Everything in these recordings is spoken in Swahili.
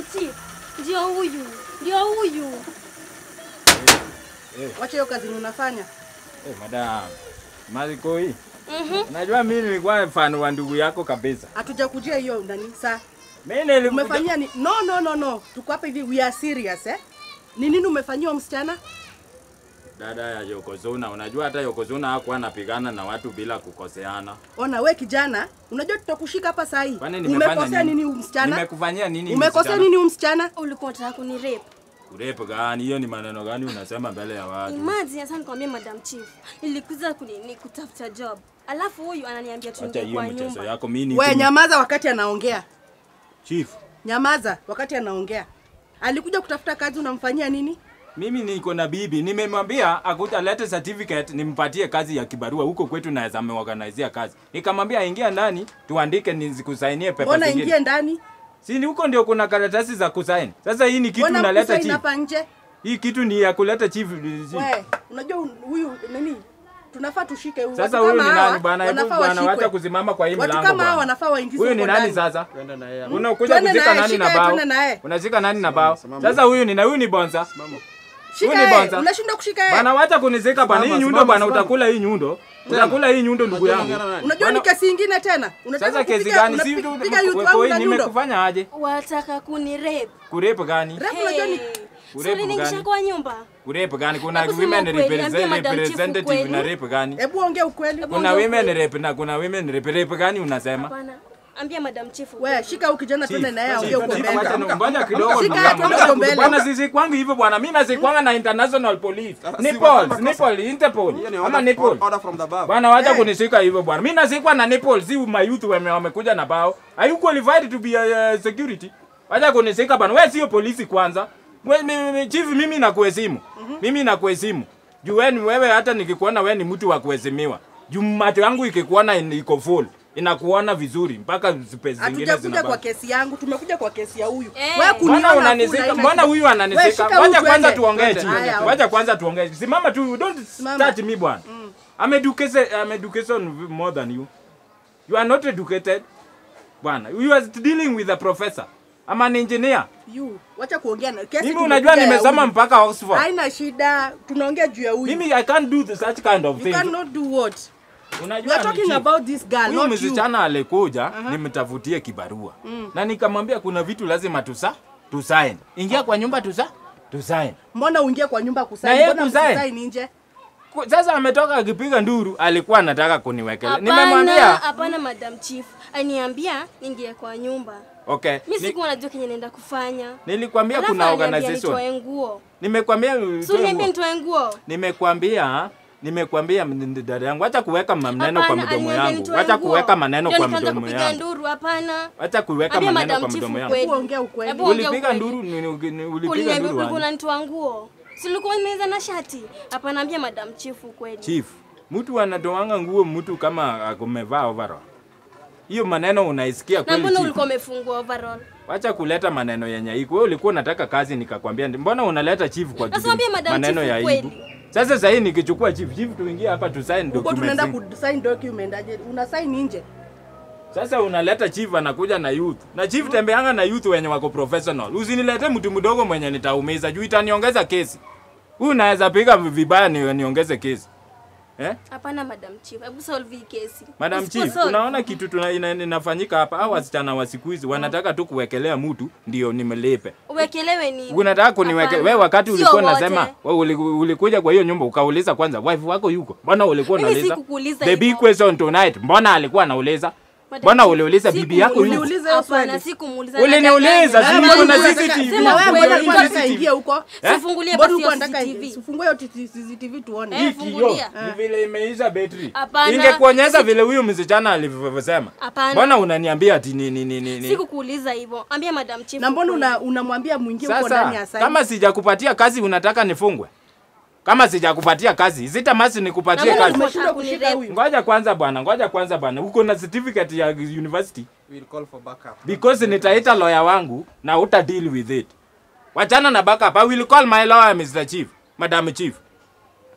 Chief, ndio huyu, ndio huyu. Wacha hiyo kazi unafanya. Eh, madam. Malikoi. Mhm. Najua mimi nilikuwa fan wa ndugu yako kabisa. Hatujakujia hiyo nani saa. Mimi nilikuja Umefanyia ni no no no no. Tuko hapa hivi we are serious eh. Ni nini umefanyia huyo msichana? dada ya Yokozuna. Unajua hata Yokozuna hakuwa anapigana na watu bila kukoseana. Ona we kijana, unajua tutakushika hapa saa hii. Kwani nimefanya Umekosea nini huyu msichana? Nimekufanyia nini? Umekosea msichana? nini huyu msichana? Ulikuwa unataka kuni rape. Urepu gani? Hiyo ni maneno gani unasema mbele ya watu? Imagine sasa nikwambia Madam Chief, nilikuza kuni ni kutafuta job. Alafu huyu ananiambia Acha tuingie hiyo kwa mchezo nyumba. yako. Mimi We ni nyamaza wakati anaongea. chief. Nyamaza wakati anaongea. Alikuja kutafuta kazi unamfanyia nini? Mimi niko na bibi, nimemwambia akuja lete certificate nimpatie kazi ya kibarua huko kwetu, naweza ameorganizea kazi. Nikamwambia ingia ndani tuandike, nizikusainie pepa Mbona zingine. ingie ndani? Si ni huko ndio kuna karatasi za kusaini. Sasa hii ni kitu Mbona unaleta mkusaini chief. hapa nje? Hii kitu ni ya kuleta chief. We, unajua huyu nini? Tunafaa tushike huyu. Sasa Watu huyu kama ni hawa nani bwana? Hebu wanafaa bwana, washikwe. wacha kusimama kwa hii Watu mlango. kama hawa bwana. wanafaa waingizwe Huyu ni huko nani ndani. sasa? Twende na yeye. Unakuja Twende kuzika naye, nani shika na yeye, bao? twende naye. Unashika nani na bao? Simama. Sasa huyu ni na huyu ni bonza. Shika Huyu ni yeye. bonza. Unashindwa kushika yeye. Bwana wacha kunizika bwana. Hii Simama, nyundo simama, bwana simama. utakula hii nyundo. Utakula hii nyundo ndugu yangu. Unajua ni kesi ingine tena. Unataka Sasa kesi kupiga- gani? Si unapiga youth wangu wewe na nyundo. nimekufanya aje? Wataka kuni rape. Kurepu gani? Rafu unajua ni Urepu Suli ningisha gani? kwa nyumba. Kurepu gani? Kuna Hebu sema women ukweli, ambia represent- Madam Chief representative ukweli. na rape gani? Hebu ongea ukweli. Hebu Kuna ongea women ukweli. rape na kuna women rape. Rape gani unasema? Hapana. Ambia Madam Chief. We, ukweli. shika huyu kijana twende naye aongee huko Chief, mbele. wacha ni- ngoja kidogo Shika ndugu yeye, yangu. twende huko mbele. Bwana sisi kwangu hivyo bwana. Mimi nasikwanga na international police. Sasa si Nipol, makosa. Nipol, Interpol. Hiyo ni Ama order- Nipol. order from the above. Bwana wacha Eh. kunishika hivyo bwana. Mimi nasikwa na Nepal, si my youth wame wamekuja na bao. Are you qualified to be a uh, security? Wacha kunishika bwana. Wewe sio polisi kwanza. Wewe mi- mi- chief mimi nakuheshimu. Mimi nakuheshimu. Juu wewe ni- wewe hata nikikuona wewe ni mtu wa kuheshimiwa. Juu macho yangu ikikuona in- iko full. Inakuona vizuri mpaka space zingine Hatujakuja kwa zinabaki. kesi yangu, tumekuja kwa kesi ya huyu. Eh. Wewe kuniona Mbona hakuna unanisika? aina Mbona shida. huyu Wewe ananisika? shika Wacha huyu kwanza twende. tuongee chini. Haya, Wacha kwanza tuongee. Simama tu, don't Simama. touch me bwana. I'm educated, I'm education more than you. You are not educated. Bwana, you are dealing with a professor. I'm an engineer. You, wacha kuongea na kesi. Mimi unajua tumepiga ya nimesoma huyu. mpaka Oxford. Haina shida, tunaongea juu ya huyu. Mimi I can't do the such kind of You thing. cannot do what? We Unajua are ni talking chief. about this girl, Huyu not you. msichana alikuja nimtafutie kibarua na nikamwambia kuna vitu lazima tusa tusaini. Ingia kwa nyumba tusa tusaini. Mbona uingie kwa nyumba Na kusaini? yeye Mbona kusaini? msisaini nje? Ku- Sasa ametoka akipiga nduru, alikuwa anataka kuniwekelea. Hapana, Nimemwambia hapana Madam Chief. Aniambia ningie kwa nyumba. okay. Mimi Ni, sikuwa najua kenye naenda kufanya. nilikwambia Alafu kuna ananiambia organization. nitoe nguo. Nimekwambia Si uliniambia nitoe nguo? nimekwambia nimekwambia m- dada yangu, acha kuweka maneno kwa Hapana, mdomo aliniambia yangu, nitoe wacha nguo. kuweka maneno Ndio kwa nikaanza mdomo kupiga yangu, nduru, hapana. wacha kuweka Ambia maneno Madam kwa Chief mdomo yangu. ukweli. Hebu ongea ukweli. Hebu ongea Ulipiga ukweli. nduru, ni- ni- ni- ulipiga Uliniambia nduru ulikuwa wapi? unanitoa nguo. Si ulikuwa nimeweza na shati? Hapana, ambia Madam Chief ukweli. Chief, mtu anatoanga nguo mtu kama akumevaa overall. Hiyo maneno unaisikia Na kweli mbona chief? ulikuwa umefungua overall? Wacha kuleta maneno yenye iko. Wewe ulikuwa unataka kazi nikakwambia, ndi- mbona unaleta chief kwa Sasa kitu- mwambie Madam maneno Chief ya ukweli. aibu? Sasa sasa hii nikichukua chief, chief tuingie hapa tu sign Huko tunaenda documents. ku sign document aje? Una sign nje. Sasa unaleta chief anakuja na youth. Na chief tembeanga na youth wenye wako professional. Usinilete mtu mdogo mwenye nitaumiza juu itaniongeza kesi. Huyu naweza piga vibaya ni, niongeze kesi. Eh? Hapana Madam Chief, hebu solve hii kesi. Madam Usipo Chief, solve- unaona kitu tuna, ina, inafanyika hapa. Hao wasichana wa siku hizi wanataka tu kuwekelea mtu ndio nimelipe. Uwekelewe ni Unataka kuniweke Hapana. wewe wakati Sio ulikuwa wote. unasema wewe uli- ulikuja kwa hiyo nyumba ukauliza kwanza wife wako yuko. Mbona ulikuwa Mimi unauliza? sikukuuliza The big hivyo. question tonight. Mbona alikuwa anauliza? Madam Mbona Chief, uliuliza bibi yako sikumuuliza. yuko? Uliuliza hiyo Hapana, swali. sikumuuliza. Uliniuliza, nadanganya. si Wewe niko na mbona CCTV. unataka- Sema wewe kweli, mbona niko unataka CCTV. ingie huko? Sifungulie Mbona basi ulikuwa hiyo unataka CCTV. sifungue hiyo CCTV tuone. Eh, Hii fungulia. kioo ni vile imeisha betri. Hapana. Ingekuonyesha vile huyu msichana alivyosema. Hapana. Mbona unaniambia ati ni ni ni ni? ni? Sikukuuliza hivyo. Ambia Madam Chief. Na mbona ukweli. una unamwambia mwingie huko ndani ya Sasa sign? kama sijakupatia kazi unataka nifungwe? Kama sijakupatia kazi, zitamasi Na nikupatie mbona kazi. ulikuwa Umeshindwa unataka kushika kunirape? huyu. Ngoja kwanza bwana, ngoja kwanza bwana. Uko na certificate ya university? We'll call for backup. Because nitaita lawyer wangu na uta deal with it. Wachana na backup. I will call my lawyer Mr. Chief, Madam Chief.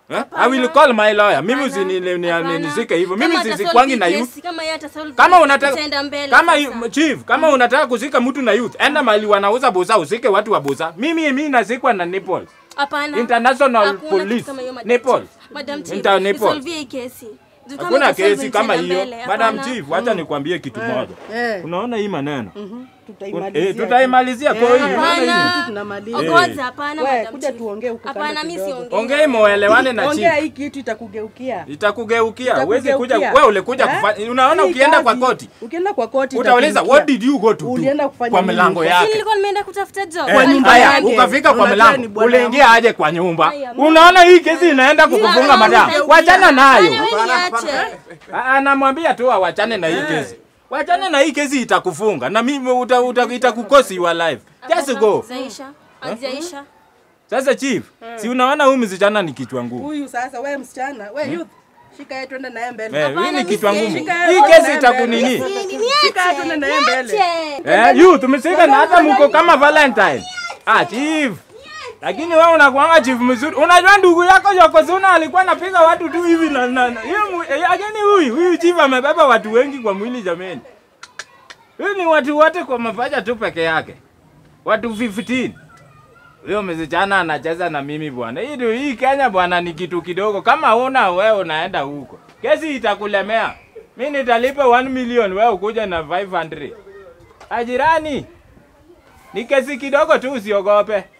Eh? Hapana. I will call my lawyer. Mimi Hapana. usini Hapana. nisike hivyo. Mimi Kama ata sisikwangi solve na hii youth. kesi, Kama yeye atasolve Kama hii, unataka tutaenda mbele kama sasa. yu- chief, kama unataka kuzika mtu na youth, enda mahali wanauza bosa, usike watu wa bosa. Mimi mimi nazikwa na Naples. Hapana. International Hakuna Police. kitu kama hiyo, Madam Naples. Chief. Madam Chief, Inter Naples. isolve hii kesi. Juu kama Hakuna itasolve kesi kama itaenda hiyo. mbele, Madam hapana. Chief, wacha nikwambie kitu moja. Eh. Unaona hii maneno? Tutaimalizia Eh, tutaimalizia kwa Eh, hiyo. hapana. Unaona hii? Kitu tunamaliza. Ogoza, hapana, We, Madam kuja Chief. tuongee huku kando Hapana, mimi kidogo. siongei. Ongei muelewane na Ongea chief. hii kitu itakugeukia. Itakugeukia. Huwezi kuja Itakugeukia. wewe ulikuja Eh? kufanya. Unaona Hii ukienda kwa kazi, koti. Ukienda kwa koti Utauliza itakugeukia. what did you go to do? Ulienda kufanya Kwa nini milango huko? Si yake. nilikuwa nimeenda kutafuta job. Eh, Kwa nyumba haya, yake. ukafika kwa Unajua ni mlango bwana uliingia aje kwa nyumba Haya, unaona hii kesi inaenda kukufunga Hapana, madam hapana. wachana nayo Hapana, wewe niache. Ah, anamwambia tu awachane na hii kesi wachane na hii kesi itakufunga na mimi uta, uta, itakukosi your life just go Zaisha. Hazijaisha. sasa chief si unaona huyu msichana ni kichwa ngumu Huyu sasa wewe msichana, wewe youth. Shika yeye twende naye mbele. Eh, hii Hapana, ni mimi kichwa ngumu siwezi. hii kesi itakunini Shika yeye twende naye mbele. Niache. eh you tumesika na hata mko kama valentine ah chief lakini wewe unakuanga chief mzuri. Unajua ndugu yako Yokozuna alikuwa anapiga watu tu hivi na na. na- Hiyo mu- eh, lakini huyu huyu chief amebeba watu wengi kwa mwili jameni. Huyu ni watu wote kwa mapaja tu peke yake. Watu 15. Huyo msichana anacheza na mimi bwana. Hii ndio- hii Kenya bwana ni kitu kidogo. Kama una wewe unaenda huko. Kesi itakulemea. Mimi nitalipa 1 million wewe ukuja na 500. Ajirani. Ni kesi kidogo tu usiogope.